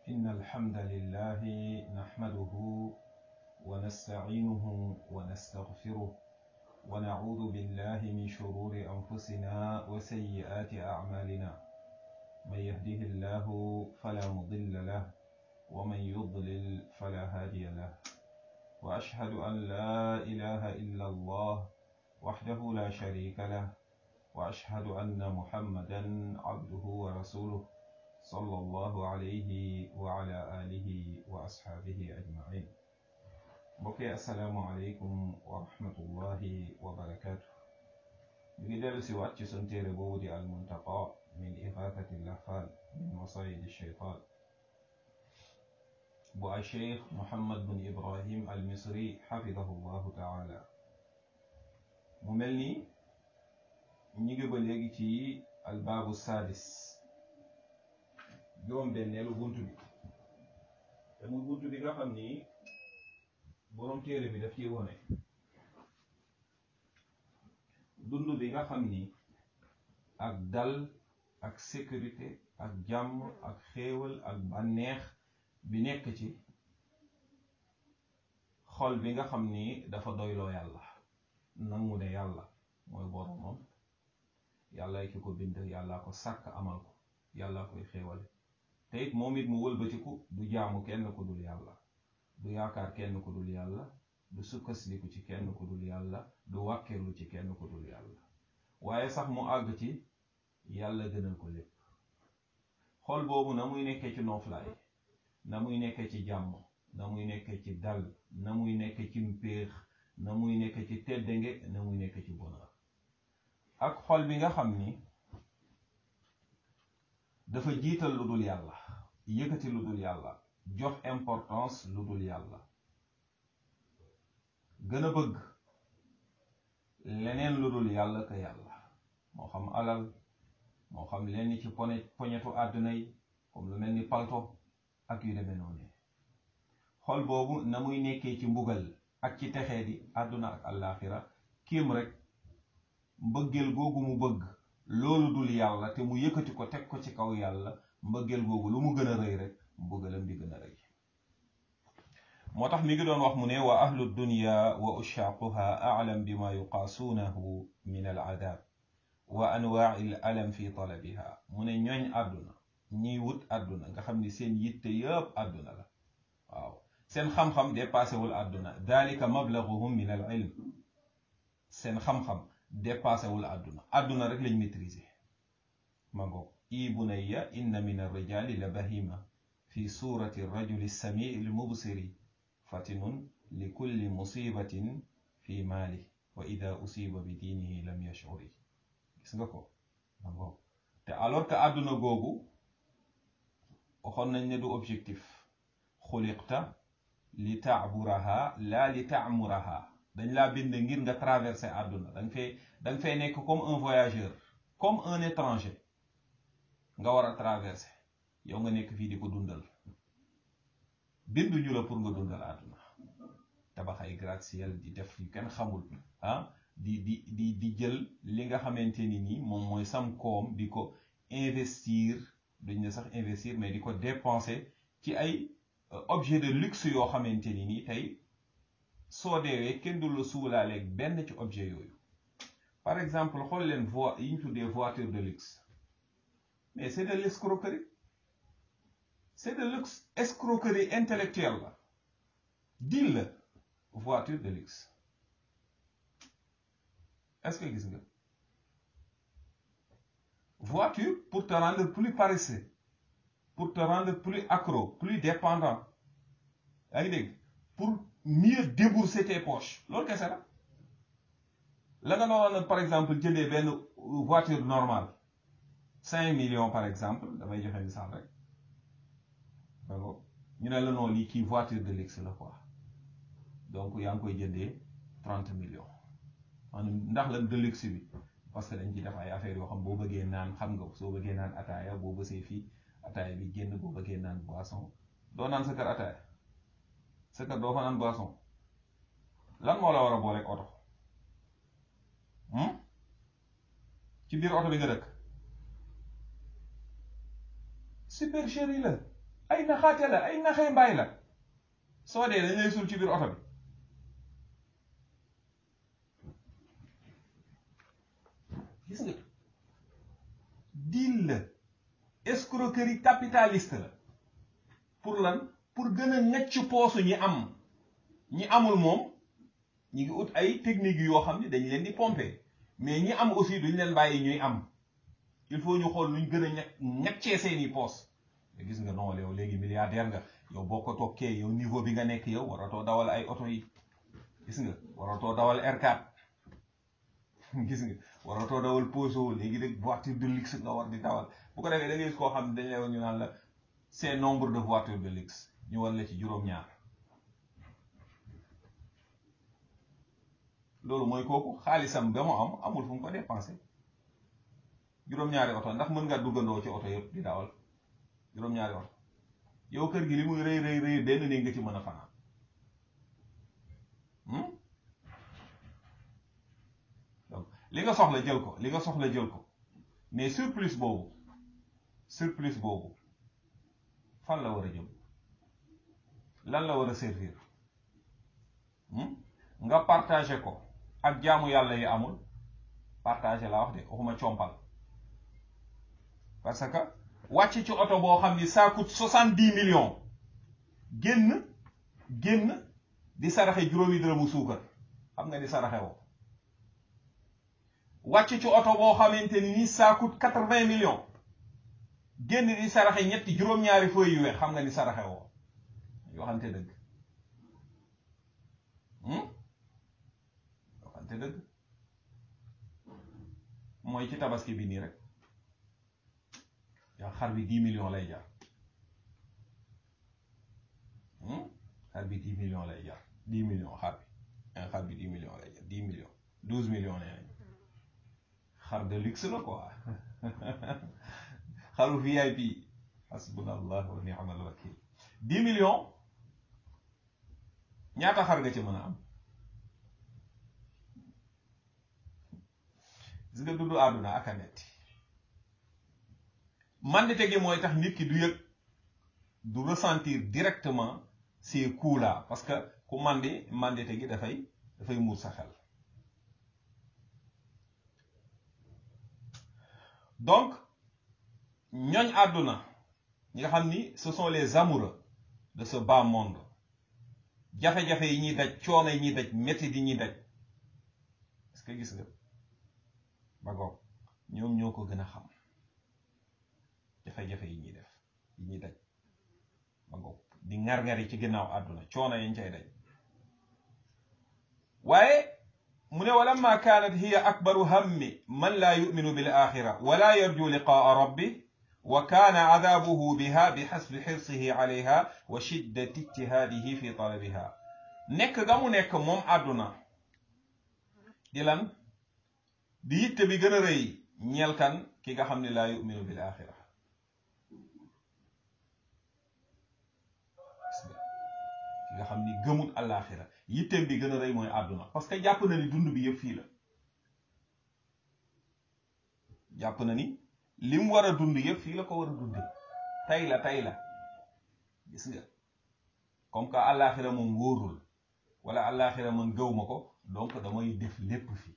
إن الحمد لله نحمده ونستعينه ونستغفره ونعوذ بالله من شرور أنفسنا وسيئات أعمالنا من يهده الله فلا مضل له ومن يضلل فلا هادي له وأشهد أن لا إله إلا الله وحده لا شريك له وأشهد أن محمدا عبده ورسوله صلى الله عليه وعلى آله وأصحابه أجمعين بكي السلام عليكم ورحمة الله وبركاته بجدال سوات سنتير بودي المنتقى من إغاثة اللهفان من مصايد الشيطان بو الشيخ محمد بن إبراهيم المصري حفظه الله تعالى مملني نيجي بلغي تي الباب السادس juróom benneelu bunt bi te muy bunt bi nga xam ni boroom téere bi daf ciy wone dund bi nga xam ni ak dal ak sécurité ak jàmm ak xéewal ak bànneex bi nekk ci xol bi nga xam ni dafa doyloo yàlla nangu ne yàlla mooy boromam yàlla ki ko bind yàlla ko sàkk amal ko yàlla koy xéewale te it moom it mu wëlbatiku du jaamu kenn ku dul yàlla du yaakaar kenn ku dul yàlla du sukkasliku ci kenn ku dul yàlla du wàkkirlu ci kenn ku dul yàlla waaye sax mu àgg ci yàlla gënal ko lépp xol boobu na muy nekkee ci nooflaay na muy nekkee ci jàmm na muy nekkee ci dal na muy nekkee ci mpéex na muy nekkee ci teddange na muy nekkee ci bonheur ak xol bi nga xam ni dafa jiital lu dul yàlla yëkkati lu dul yàlla jox importance lu dul yàlla gën a bëgg leneen lu dul yàlla ka yàlla moo xam alal moo xam lenn ci pone poñetu àdduna yi comme lu mel ni palto ak yu demee noonu xol boobu na muy nekkee ci mbugal ak ci texee di àdduna ak àllaaxira kiim rek mbëggeel googu mu bëgg loolu dul yàlla te mu yëkkati ko teg ko ci kaw yàlla mbëggeel googu lu mu gën a rëy rek mbëggalam di gën a rëy moo tax mi ngi doon wax mu ne wa ahlu dunya wa ushaaquha a'lam bima yuqaasuunahu min al adab wa anwaa'i al alam fi talabiha mu ne ñooñ àdduna ñiy wut àdduna nga xam ni seen yitte yëpp àdduna la waaw seen xam-xam dépassé wul àdduna dalika mablaguhum min al ilm seen xam-xam dépassé wul àdduna àdduna rek lañ maîtriser ma ngoog i bunayya inna min arrijali la bahima fi surati rajuli samii lmubsiri fatinun li kulli musibatin fi maali wa ida usiba bi diinihi lam yashuri gis nga ko ma ngoog te alors que àdduna googu waxoon nañ ne du objectif xuliqta li taaburaha la li taamuraha dañ laa bind ngir nga traverser àdduna danga fay danga fay nekk comme un voyageur comme un étranger nga war a traverser yow nga nekk fii di ko dundal binduñu la pour nga dundal àdduna tabax ay gratte-ciel di def yu kenn xamul ah di di di di jël li nga xamante ni nii moom mooy sam koom di ko investir duñ ne sax investir mais di ko dépenser ci ay objet de luxe yoo xamante ni nii tey soo deewee kenn du la suulaaleeg benn ci objet yooyu par exemple xool leen voi yi ñu tuddee voiture de luxe mais c'est de l'escroquerie c'est de l'escroquerie intellectuelle la deal la voiture de luxe est-ce que gis nga voiture pour te rendre plus paresseux pour te rendre plus accro plus dépendant yaa ngi dégg pour mieux débourser tes poches loolu kese la la nga noonu par exemple jëndee benn voiture normale cinq millions par exemple damay joxe misaal rek d'accord ñu ne la non lii kii voiture de luxe la quoi donc yaa ngi koy jëndee trente millions maanaam ndax lan de luxe bi parce que dañ ci def ay affaires yoo xam boo bëggee naan xam nga soo bëggee naan ataaya boo bësee fii ataaya bi génn boo bëggee naan boisson doo naan sa kër ataaya sa kër doo fa naan boisson lan moo la war a booleeg oto ci biir oto bi nga dëkk supercherie la ay naxaate la ay naxee mbaay la soo dee dañ lay suul ci biir oto bi gis nga deal la escroquerie capitaliste la pour lan pour gën a ngacc poosu ñi am ñi amul moom ñi ngi ut ay technique yoo xam ne dañ leen di pomper mais ñi am aussi duñ leen bàyyi ñuy am il faut ñu xool luñ gën a ña ñaccee seeni poos mais gis nga non yow léegi milliardaire nga yow boo ko tokkee yow niveau bi nga nekk yow waratoo dawal ay oto yi gis nga waratoo dawal R4 gis nga waratoo dawal Peugeot léegi rek voiture de luxe nga war di dawal bu ko defee da ngay gis koo xam ne dañ lay wax ñu naan la c'est nombre de voitures de luxe ñu wan la ci juróom-ñaar loolu mooy kooku xaalisam ba mu am amul fu mu ko dépensé juróom-ñaari oto ndax mën nga duggandoo ci oto yëpp di dawal juróom-ñaari oto yow kër gi li muy rëy rëy rëy benn néeg nga ci mën a fanaan donc li nga soxla jël ko li nga soxla jël ko mais surplus boobu surplus boobu fan la war a jëm lan la war a servir nga partagé ko ak jaamu yàlla yi amul partagé la wax de waxuma compal parce que wàcc ci oto boo xam ni ça coûte soixante dix millions génn génn di saraxe juróomi dërëmu suukar xam nga ni saraxe woo wàcc ci oto boo xamante ni ni ça coûte quatre vingt millions génn di saraxe ñetti juróom-ñaari feuilles yu weex xam nga ni saraxe woo yoo xamante dëgg yoo xamante dëgg mooy ci tabaski bi nii rek yaa xar bi dix millions lay jar xar bi dix millions lay jar dix millions xar bi xar bi dix millions lay jar dix millions douze millions nee nañ xar de luxe la quoi xaru VIP hasbunallah wa ni'mal wakil dix millions ñaata xar nga ci mën a am gis nga dund àdduna ak a metti mandite gi mooy tax nit ki du yëg du ressentir directement ces coups là parce que ku mandi mandite gi dafay dafay muur sa xel donc ñooñ àdduna ñi nga xam ni ce sont les amoureux de ce bas monde jafe-jafe yi ñuy daj coono yi ñuy daj métti di ñuy daj est-ce que gis nga ba goog ñoom ñoo ko gën a xam jafe-jafe yi ñuy def yi ñuy daj ba goog di ngar-ngari ci ginnaaw àdduna coono yañ cay daj waaye mu ne walamma kaanat hiya akbaru hammi man laa yuminu bil axira wala yarju liqaa rabbi wa kaana cadaabuhu biha bi xasbi xirsihi calayha wa shiddati ijtihaadihi fi talabiha nekk ga mu nekk moom àdduna di lan di yitte bi gën a rëy ñeel kan ki nga xam ne laa yuminu bil axira ki nga xam ni gëmul alaxira yitteem bi gën a rëy mooy àdduna parce que jàpp na ni dund bi yëpp fii la jàpp na ni li mu war a dund yëpp fii la ko war a dunde tey la tey la gis nga comme que alaxira moom wóorul wala alaxira man gëw ma ko donc damay def lépp fii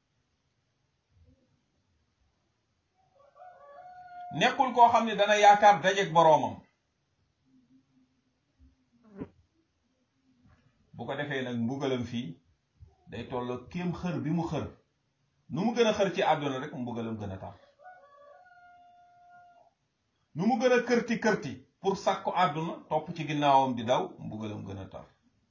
nekkul koo xam ne dana yaakaar dajeeg boroomam bu ko defee nag mbugalam fii day tolloo kéem xër bi mu xër nu mu gën a xër ci àdduna rek mbugalam gën a tar nu mu gën a kërti kërti pour sàkku àdduna topp ci ginnaawam di daw mbugalam gën a tar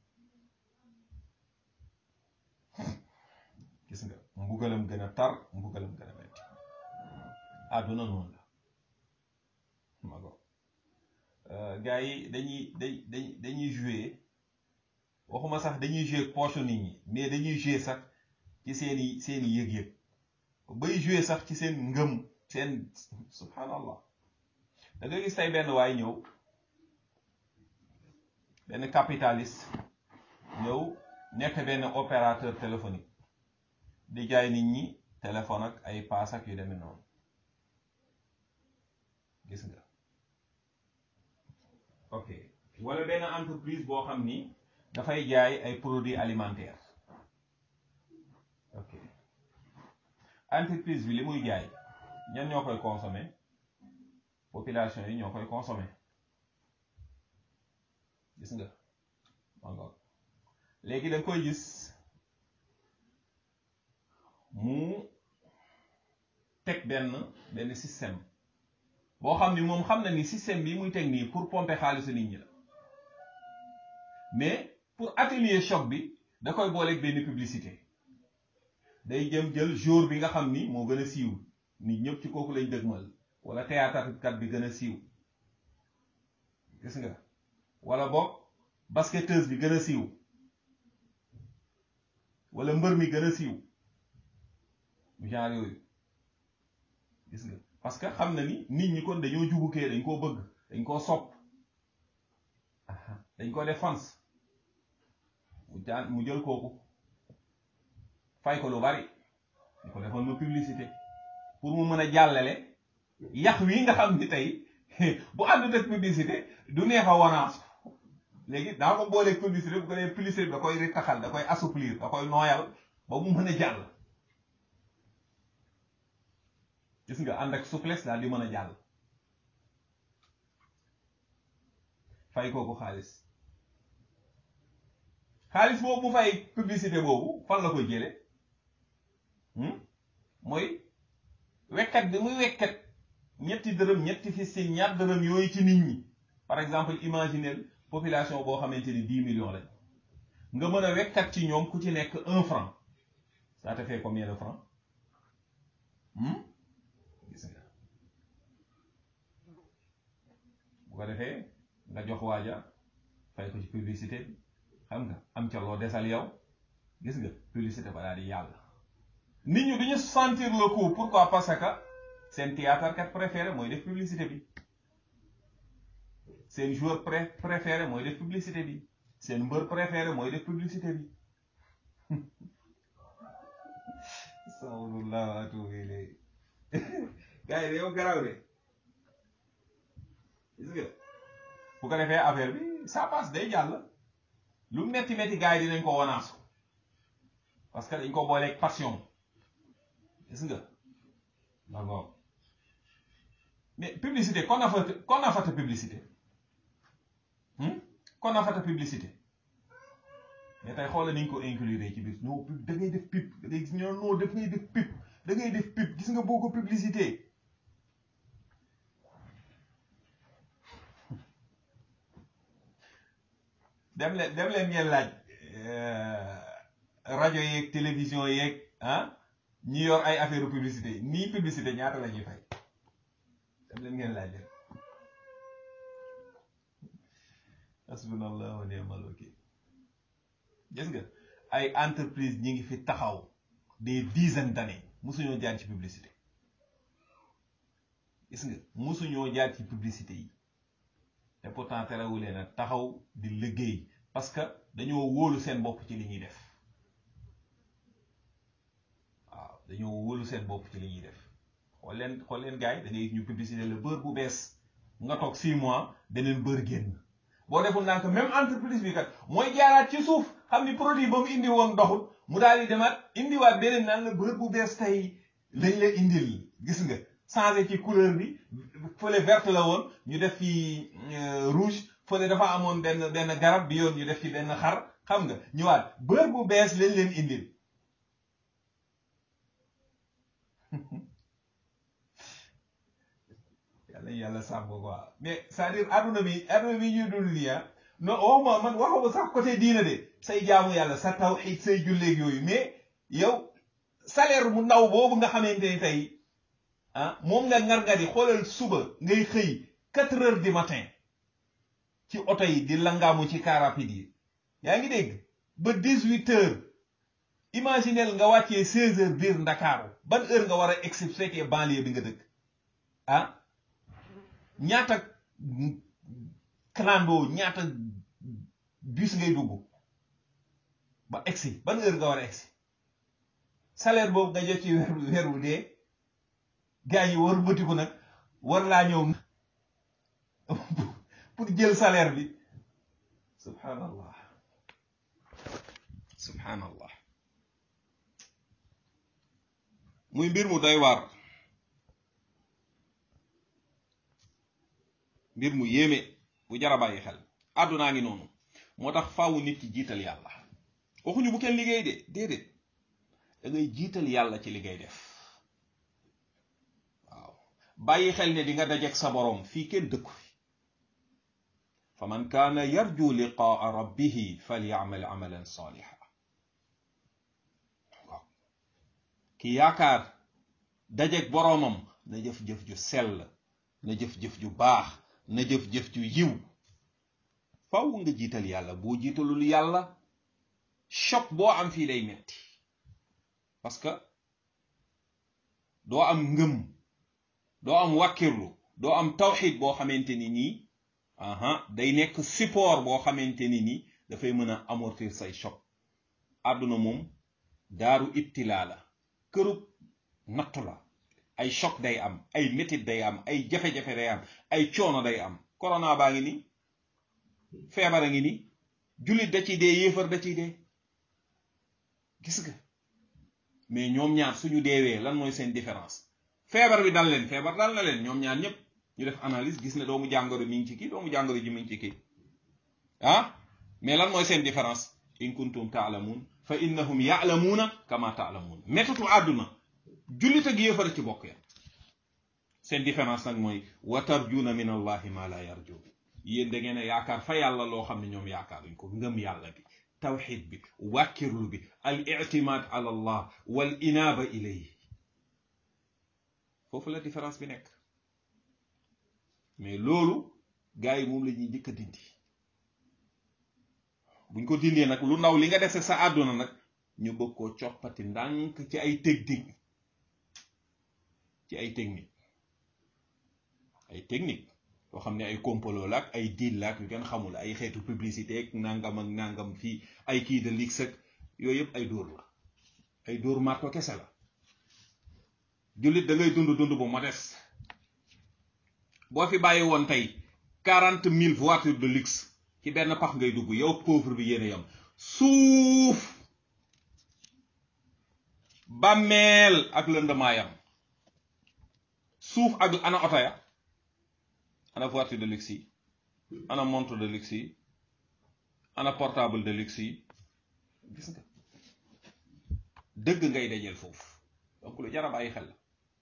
gis nga mbugalam gën a tar mbugalam gën a metti àdduna noonu la ma go gars yi dañuy dañ dañuy jouer waxuma sax dañuy jouer poche nit ñi mais dañuy jouer sax ci seeni seeni yëg-yëg bay jouer sax ci seen ngëm seen subhanallah da nga gis tey benn waay ñëw benn capitaliste ñëw nekk benn opérateur téléphonique di jaay nit ñi téléphone ak ay paas ak yu demee noonu gis nga ok wala benn entreprise boo xam ni dafay jaay ay produits alimentaires ok entreprise bi li muy jaay ñan ñoo koy consommer population yi ñoo koy consommer gis nga encore léegi da nga koy gis mu teg benn benn système boo xam ni moom xam na ni système bi muy teg nii pour pomper xaalisu nit ñi la mais pour atténuer choc bi da koy booleeg benn publicité day jëm jël jour bi nga xam ni moo gën a siiw nit ñëpp ci kooku lañ dëgmal wala théâtre kat bi gën a siiw gis nga wala boog basketteuse bi gën a siiw wala mbër mi gën a siiw genre yooyu gis nga parce que xam na ni nit ñi kon dañoo jubukee dañ koo bëgg dañ koo sopp dañ ko def fans mu jaan mu jël kooku fay ko lu bari ñu ko defoon ma publicité pour mu mën a jàllale yax wi nga xam ni tey bu àndut ak publicité du neex a wanaas léegi daa ko booleeg publicité bu ko dee publicité da koy ritaxal da koy assouplir da koy nooyal ba mu mën a jàll gis nga ànd ak souplesse daal di mën a jàll fay kooku xaalis xaalis boobu mu fay publicité boobu fan la koy jële mooy wekkat bi muy wekkat ñetti dërëm ñetti fistin ñaar dërëm yooyu ci nit ñi par exemple imaginez population boo xamante ni dix millions lañ nga mën a wekkat ci ñoom ku ci nekk un franc ça te fait combien de francs gis nga bu ko defee nga jox waaja fay ko ci publicité bi xam nga am ca loo desal yow gis nga publicité ba daal di yàlla nit ñi duñu sentir le coup pourquoi parce que seen théâtre kat préféré mooy def publicité bi seen joueur pré préféré mooy def publicité bi seen mbër préféré mooy def publicité bi sawlullah wa atubu ilayhi gars yi yow garaaw de gis nga bu ko defee affaire bi ça passe day jàll lu metti metti gars yi dinañ ko wanaasu parce que dañ ko booleeg passion gis nga d'accord mais publicité kon na fa kon na fata publicité kon na fata publicité mais tey xoolal ni ñu ko inclure ci biir non da ngay def pub da ngay gis ñoo non daf ngay def pub da ngay def pub gis nga boo ko publicité dem leen dem leen ngeen laaj rajo yeeg télévision yeeg ah ñi yor ay affaire publicité nii publicité ñaata la ñuy fay dem leen ngeen laaj leen hasbunallah wa ni'mal wakil gis nga ay entreprise ñi ngi fi taxaw des dizaines d'années musuñoo jaar ci publicité gis nga musuñoo jaar ci publicité yi te pourtant terewulee nag taxaw di liggéey parce que dañoo wóolu seen bopp ci li ñuy def waaw dañoo wóolu seen bopp ci li ñuy def xool leen xool leen gars yi da ngay gis ñu publicité le beurre bu bees nga toog six mois beneen beurre génn boo deful naa ko même entreprise bi kat mooy jaaraat ci suuf xam ni produit ba mu indi woon doxul mu daal di demaat indiwaat beneen naan la beurre bu bees tey lañ la indil gis nga changé ci couleur bi fële verte la woon ñu def fi rouge fële dafa amoon benn benn garab bi yoon ñu def ci benn xar xam nga ñëwaat beurre bu bees lañ leen indil yàlla yàlla sàmm quoi mais c'est-à-dire adduna bi adduna bi ñuy dund nii ah non waxuma man waxuma sax côté diina de say jaamu yàlla sa tawxiid say julleeg yooyu mais yow salaire mu ndaw boobu nga xamante ni tey ah moom nga ngar-ngari xoolal suba ngay xëy quatre heures du matin ci oto yi di langaamu ci car rapide yi yaa ngi dégg ba dix huit heures imaginel nga wàccee seize heures biir ndakaaru ban heure nga war a egsi su fekkee banlieue bi nga dëkk ah ñaata clando ñaata bus ngay dugg ba egsi ban heure nga war a egsi salaire boobu nga jot ci weer weer wu dee gars yi war bëtiku nag war laa ñëw pour jël salaire bi subhanallah subhanallah muy mbir mu doy waar mbir mu yéeme bu jar a bàyyi xel àddunaa ngi noonu moo tax faawu nit ki jiital yàlla waxuñu bu kenn liggéey de déedéet da ngay jiital yàlla ci li ngay def waaw bàyyi xel ne di nga dajeek sa boroom fii kenn dëkku fi fa man kaana yarju liqaa rabbihi falyacmal amalan saaliha ki yaakaar dajeek boroomam na jëf-jëf ju sell na jëf-jëf ju baax na jëf-jëf ju yiw faw nga jiital yàlla boo jiitalul yàlla choc boo am fii lay metti parce que doo am ngëm doo am wàkkirlu doo am tawxid boo xamante ni nii aha day nekk support boo xamante ni nii dafay mën a amortir say choc àdduna moom daaru ibtilaa la kërub nattu la ay choc day am ay métit day am ay jafe-jafe day am ay coono day am corona baa ngi ni feebar a ngi ni jullit da ciy dee yéefar da ciy dee gis nga mais ñoom ñaar suñu deewee lan mooy seen différence feebar bi dal leen feebar dal na leen ñoom ñaar ñëpp ñu def analyse gis ne doomu jàngoro mi ngi ci kii doomu jàngoro ji mi ngi ci kii ah mais lan mooy seen différence in kuntum taalamuun fa innahum yaalamuuna kama taalamuun métatu àdduna jullit ak yéefar ci bokk ya seen différence nag mooy wa tarjuuna min allahi ma la yarjuun yéen da ngeen a yaakaar fa yàlla loo xam ne ñoom yaakaaruñ ko ngëm yàlla bi tawxid bi wàkkirlu bi al ictimaad ala allah wal inaaba ilayhi foofu la différence bi nekk mais loolu gars yi moom la ñuy njëkk a dindi buñ ko dindee nag lu ndaw li nga dese sa àdduna nag ñu bëgg koo coppati ndànk ci ay technique ci ay technique ay technique yoo xam ne ay complot la ak ay deal la ak yu kenn xamul ay xeetu publicité ak nangam ak nangam fii ay kii de lix ak yooyu yëpp ay dóor la ay dóor marto kese la jullit da ngay dund dund bu modeste boo fi bàyyi woon tey quarante mille voitures de luxe ci benn pax ngay dugg yow pauvre bi yéen a yam suuf bàmmeel ak lëndamaayam suuf ak ana oto ya ana voiture de luxe yi ana montre de luxe yi ana portable de luxe yi gis nga dëgg ngay dajeel foofu donc lu jar a bàyyi xel la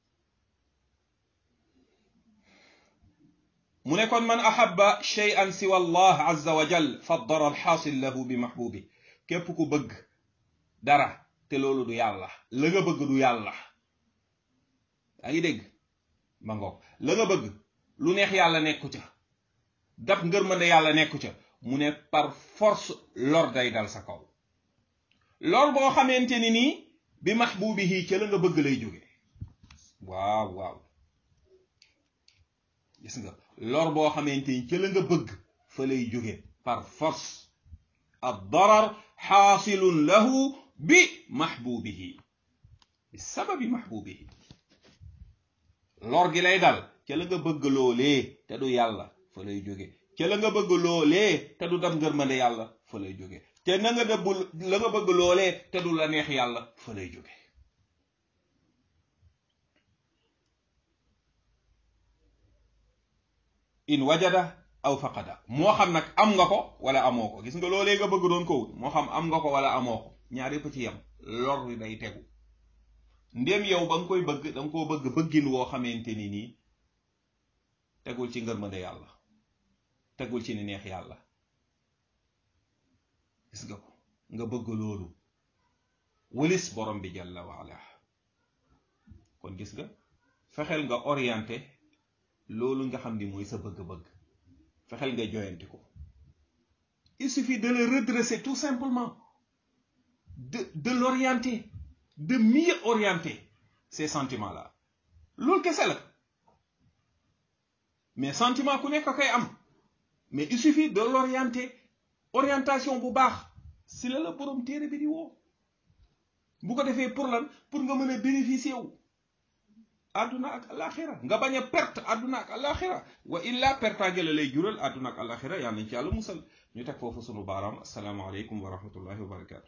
mu ne kon man ahabba shay'an siwa allah azza wa jal fa dara alxaasil lahu bi mahbubi képp ku bëgg dara te loolu du yàlla la nga bëgg du yàlla yaa ngi dégg ma ngoog la nga bëgg lu neex yàlla nekku ca dab ngërmande yàlla nekku ca mu ne par force lor day dal sa kaw lor boo xamante ni nii bi mahbubihi ca la nga bëgg lay jóge waaw waaw gis nga lor boo xamante ni ca la nga bëgg fa lay jóge par force ad darar xaasilun lahu bi mahbubihi bi sababi mahbubihi lor gi lay dal ca la nga bëgg loolee te du yàlla fa lay jóge ca la nga bëgg loolee te du dab ngërmande yàlla fa lay jóge te na nga dëbb la nga bëgg loolee te du la neex yàlla fa lay jóge in wajada aw faqada moo xam nag am nga ko wala amoo ko gis nga loolee nga bëgg doon ko wut moo xam am nga ko wala amoo ko ñaar yëpp ci yem lor wi day tegu ndéem yow ba nga koy bëgg danga koo bëgg bëggin woo xamante ni nii tegul ci ngërmande yàlla tegul ci ni neex yàlla gis nga ko nga bëgg loolu wëlis borom bi jalla waala kon gis nga fexeel nga orienté loolu nga xam ni mooy sa bëgg-bëgg fexeel nga joyanti ko il suffit de le redresser tout simplement de de l'orienter de mieux orienter ces sentiments là loolu kese la mais sentiment ku nekk koy am mais il suffit de l'orienter orientation bu baax si la la borom téere bi di woo bu ko defee pour lan pour nga mën a bénéficier wu àdduna ak alaxira nga bañ a perte àdduna ak alaxira wa illa pertaange la lay jural àdduna ak alaxira yàlla nañ ci yàlla musal ñu teg foofu sunu baaraam asalaamaaleykum wa rahmatullahi wa barakatu